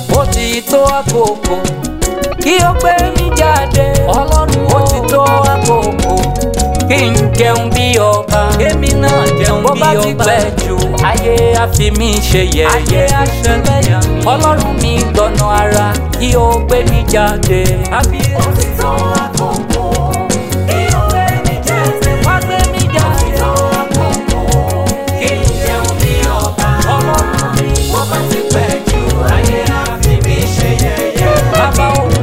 ó ti tó àkókò kí ó gbé mi jáde ọlọ́run ó ti tó àkókò kí n jẹun bí ọba Kémi náà jẹun bó bí bá ti ọba. pẹ́ jù ayé á fi mí ṣe Ayé yẹ̀yẹ́ aṣẹlẹ́yà mi. ọlọ́run mi gbọ̀nà ara kí ó gbé mi jáde. Kábíyèsí. wá gbé mi jáde. ọlọ́run mi bàbá òun.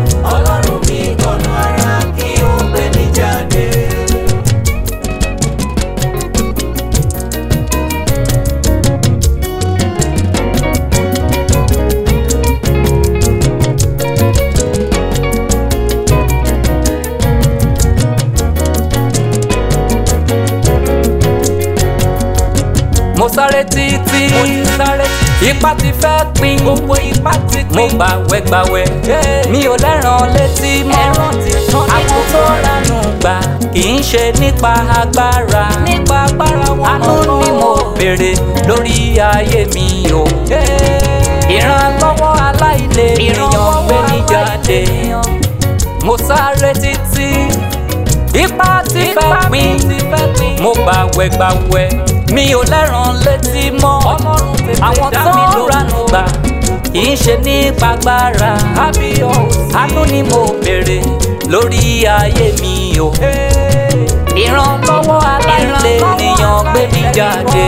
mo sáré títí Mo ti sáré ipá ti fẹ́ pin Gbogbo ipá ti mo pín. gbàwẹ̀ gbàwẹ̀ Yeah. mi ò lẹ́ràn létí mọ́ Ẹran ti tán ní àwọn tó gbogbo rẹ̀. ránú gbà kì í ṣe nípa agbára Nípa agbára wọn àánú náà. ni mo béèrè lórí ayé mi o ìrànlọ́wọ́ aláìlèèyàn gbé mi jáde mo sáré títí ipá ti fẹ́ pin mo gbàwẹ̀ gbàwẹ̀ mi ò lẹ́ràn létí mọ́ Ọlọ́run tètè àwọn dá tó mi lóhùn. ránú gbà kì í ṣe nípa agbára àánú ni mo béèrè lórí ayé mi o ìrànlọ́wọ́ aláìlèèyàn gbé mi jáde.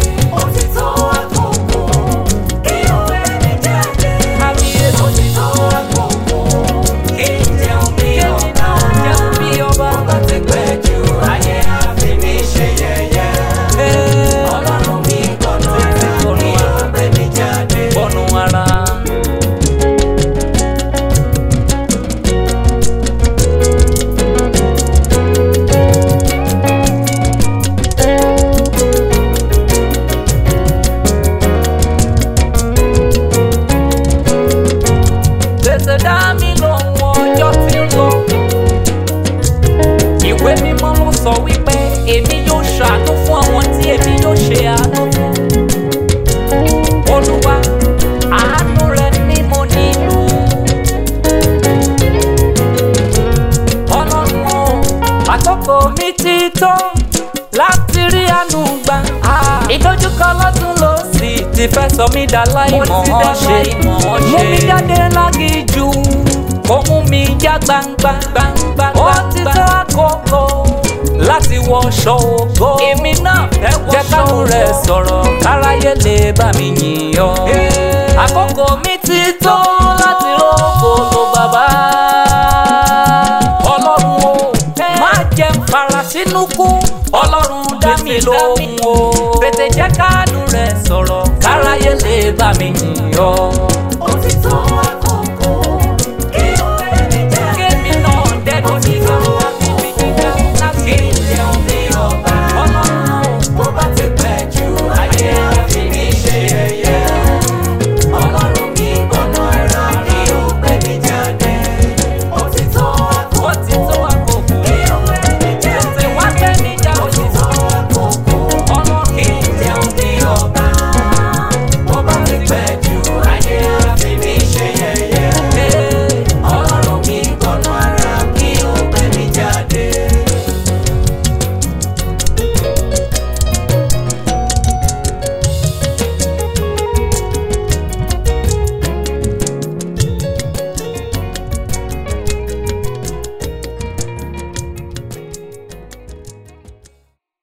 bọ́nu ara. tètè dá mi lóhùn ọjọ́ tí ń lọ. ìwé mímọ́ ló sọ wípé èmi yóò ṣàánú fún àwọn tí èmi yóò ṣe àánú fún. olúwa àánú rẹ ni mo nílò. ọlọ́run o àkókò mi ti tó láti rí àánú gbà. ìdojúkọ lọ́tún ló sì ti fẹ́ sọ mí dà láìmọ̀ Mo ti ọ́n dá ṣe. láìmọ̀ ọ́n mú ṣe. mi jáde lágìjú kó mú mi já gbangba. Gbangba, ó ti gbangba. tó àkókò láti wọṣọ ògo. Èmi náà fẹ́ wọṣọ jẹ́ káwọn rẹ̀ ògo. sọ̀rọ̀ káráyé lè bá mi yìn ọ́. Yeah. àkókò mi ti tó láti rókò ló bàbá. ọlọ́run o má jẹ́ n fara sínú kú. ọlọ́run dá mi Tètè dá mi lóhùn o. tètè jẹ́ káàdù rẹ̀ sọ̀rọ̀ káráyé lè bá mi yìn ọ́.